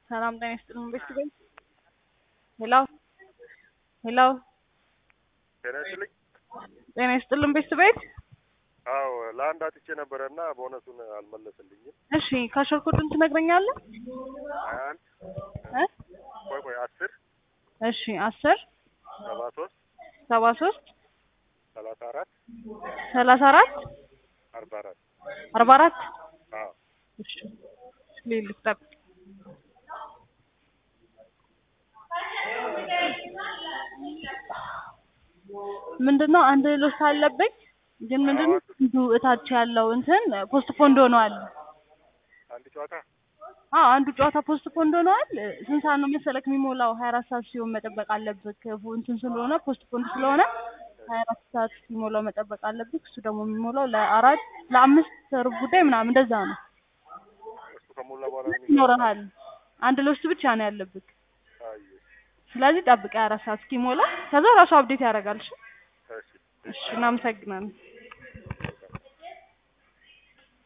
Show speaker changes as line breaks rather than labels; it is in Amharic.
ሰላም ጤና ይስጥልን ቤት ቤት ሄሎ ሄሎ
ጤና ይስጥልኝ።
ጤና ይስጥልን ቤት ቤት
አዎ ለአንድ አጥቼ ነበረ እና ቦነሱን አልመለስልኝም።
እሺ ካሸርኩትን ትነግረኛለህ
ሀያ አንድ
እ
ቆይ ቆይ አስር
እሺ አስር
ሰባ ሶስት
ሰባ ሶስት
ሰላሳ አራት
ሰላሳ አራት
አርባ አራት
አርባ አራት
አዎ
እሺ ልልክ ጠብቅ ምንድነው አንድ ሎስ አለብኝ ግን ምንድነው አንዱ እታች ያለው እንትን ፖስት ፖንድ ሆኗል
አንድ ጨዋታ
አዎ አንዱ ጨዋታ ፖስት ፖንድ ሆኗል ስንት ሰዓት ነው መሰለክ የሚሞላው ሀያ አራት ሰዓት ሲሆን መጠበቅ አለብህ እንትን ስለሆነ ፖስት ፖንድ ስለሆነ ሀያ አራት ሰዓት ሲሞላው መጠበቅ አለብህ እሱ ደግሞ የሚሞላው ለአራት ለአምስት ሩብ ጉዳይ ምናምን እንደዛ ነው
እሱ ከሞላ በኋላ ነው
ይኖረሃል አንድ ሎስ ብቻ ነው ያለብህ
አየ
ስለዚህ ጠብቅ የአራት ሰዓት እስኪሞላ ከዛ ራሱ አብዴት ያደርጋል እሺ
እሺ
እሺ እናመሰግናለን